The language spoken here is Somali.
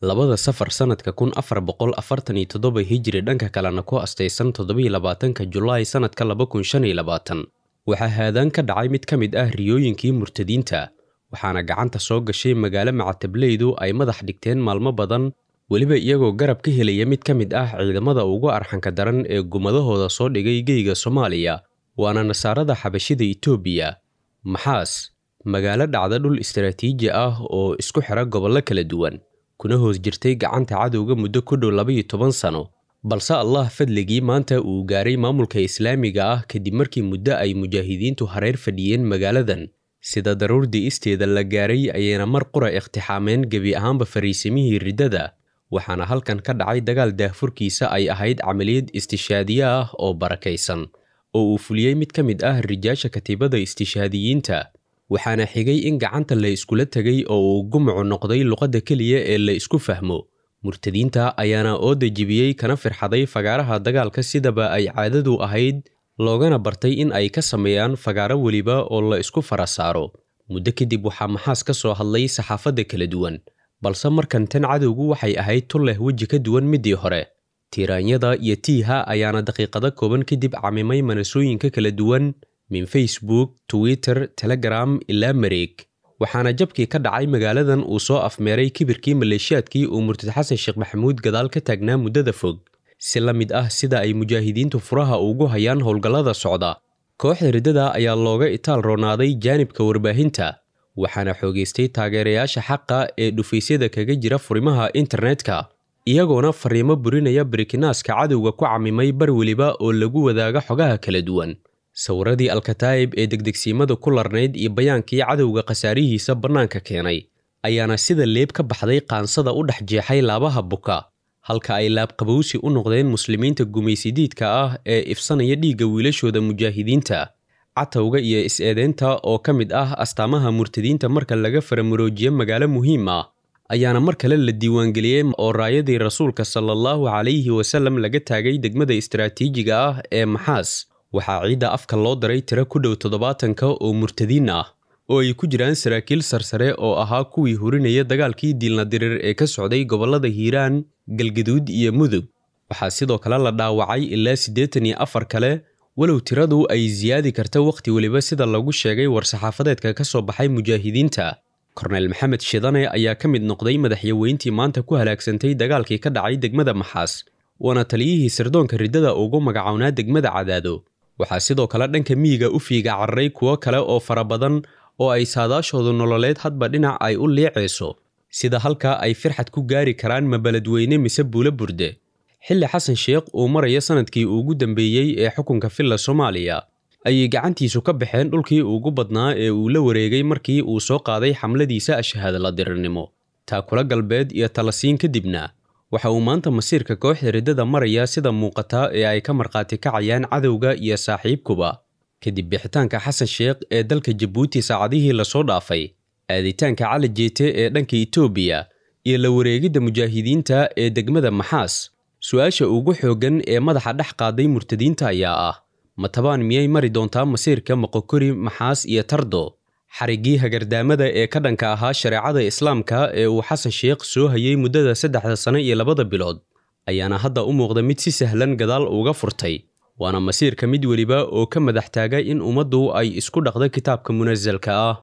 labada safar sannadka kun afar boqol afartan iyo toddoba hijiri dhanka kalena ku astaysan toddobiyo labaatanka julaay sannadka laba kun shan iyo labaatan waxaa haadaan ka dhacay mid ka mid ah riyooyinkii murtadiinta waxaana gacanta soo gashay magaalo macatablaydu ay madax dhigteen maalmo badan weliba iyagoo garab ka helaya mid ka mid ah ciidamada ugu arxanka daran ee gumadahooda soo dhigay geyga soomaaliya waana nasaarada xabashida itoobiya maxaas magaalo dhacda dhul istaraatiiji ah oo isku xira gobollo kala duwan kuna hoos jirtay gacanta cadowga muddo ku dhow labaiyo toban sano balse allah fadligii maanta uu gaaray maamulka islaamiga ah kadib markii muddo ay mujaahidiintu hareer fadhiyeen magaaladan sida daruurdii isteeda la gaaray ayayna mar qura iqtixaameen gebi ahaanba fariisimihii riddada waxaana halkan ka dhacay dagaal daahfurkiisa ay ahayd camaliyad istishaadiye ah oo barakaysan oo uu fuliyey mid ka mid ah rijaasha katiibada istishaadiyiinta waxaana xigay in gacanta la iskula tegay oo uu gumucu noqday luqadda keliya ee la isku fahmo murtadiinta ayaana ooda jibiyey kana firxaday fagaaraha dagaalka sidaba ay caadadu ahayd loogana bartay in ay ka sameeyaan fagaaro weliba oo la isku fara saaro muddo kadib waxaa maxaas ka soo hadlay saxaafadda kala duwan balse markan tan cadowgu waxay ahayd tun leh weji ka duwan midii hore tiiraanyada iyo tiiha ayaana daqiiqado kooban kadib camimay manasooyinka kala duwan min facebook twitter telegram ilaa mareeg waxaana jabkii ka dhacay magaaladan uu soo afmeeray kibirkii maleeshiyaadkii uu murtad xasan sheekh maxamuud gadaal ka taagnaa muddada fog si la mid ah sida ay mujaahidiintu furaha ugu hayaan howlgallada socda kooxda riddada ayaa looga itaal roonaaday jaanibka warbaahinta waxaana xoogaystay taageerayaasha xaqa ee dhufaysyada kaga jira furimaha internetka iyagoona fariimo burinaya barikinaaska cadowga ku camimay bar weliba oo lagu wadaaga xogaha kala duwan sawiradii alkataa'ib ee degdegsiimada ku larnayd iyo bayaankii cadowga khasaarihiisa bannaanka keenay ayaana sida leeb ka baxday qaansada u dhex jeexay laabaha buka halka ay laabqabowsi u noqdeen muslimiinta gumaysidiidka ah ee ifsanaya dhiigga wiilashooda mujaahidiinta catowga iyo is-eedeynta oo ka mid ah astaamaha murtadiinta marka laga faramuroojiye magaalo muhiim ah ayaana mar kale la diiwaangeliyey oo raayadii rasuulka sala allahu calayhi wasallam laga taagay degmada istaraatiijiga ah ee maxaas waxaa ciidda afka loo daray tiro ku dhow toddobaatanka oo murtadiin ah oo ay ku jiraan saraakiil sarsare oo ahaa kuwii hurinaya dagaalkii diilnadirir ee ka socday gobollada hiiraan galgaduud iyo mudug waxaa sidoo kale la dhaawacay ilaa siddeetan iyo afar kale walow tiradu ay siyaadi karta wakhti weliba sida lagu sheegay war-saxaafadeedka ka soo baxay mujaahidiinta korneyl maxamed shidane ayaa ka mid noqday madaxyaweyntii maanta ku halaagsantay dagaalkii ka dhacay degmada maxaas waana taliyihii sirdoonka riddada ugu magacownaa degmada cadaado waxaa sidoo kale dhanka miyiga u fiiga cararay kuwo kale oo fara badan oo ay saadaashoodu nololeed hadba dhinac ay u liicayso sida halka ay firxad ku gaari karaan mabeledweyne mise buulo burde xilli xasan sheekh uu maraya sanadkii ugu dambeeyey ee xukunka filla soomaaliya ayay gacantiisu ka baxeen dhulkii ugu badnaa ee uu la wareegay markii uu soo qaaday xamladiisa ashahaadla dirirnimo taakula galbeed iyo talasiin kadibna waxa uu maanta masiirka kooxda riddada maraya sida muuqata ee ay ka markhaati kacayaan cadowga iyo saaxiibkuba kadib bixitaanka xasan sheekh ee dalka jabuuti saacadihii lasoo dhaafay aaditaanka cali jeete ee dhanka itoobiya iyo la wareegidda mujaahidiinta ee degmada maxaas su-aasha ugu xooggan ee madaxa dhex qaaday murtadiinta ayaa ah matabaan miyay mari doontaa masiirka moqokori maxaas iyo tardo xariggii hagardaamada ee ka dhanka ahaa shareecada islaamka ee uu xasan sheekh soo hayay muddada saddexda sano iyo labada bilood ayaana hadda u muuqda mid si sahlan gadaal uga furtay waana masiirka mid weliba oo ka madax taaga in ummaddu ay isku dhaqda kitaabka munasalka ah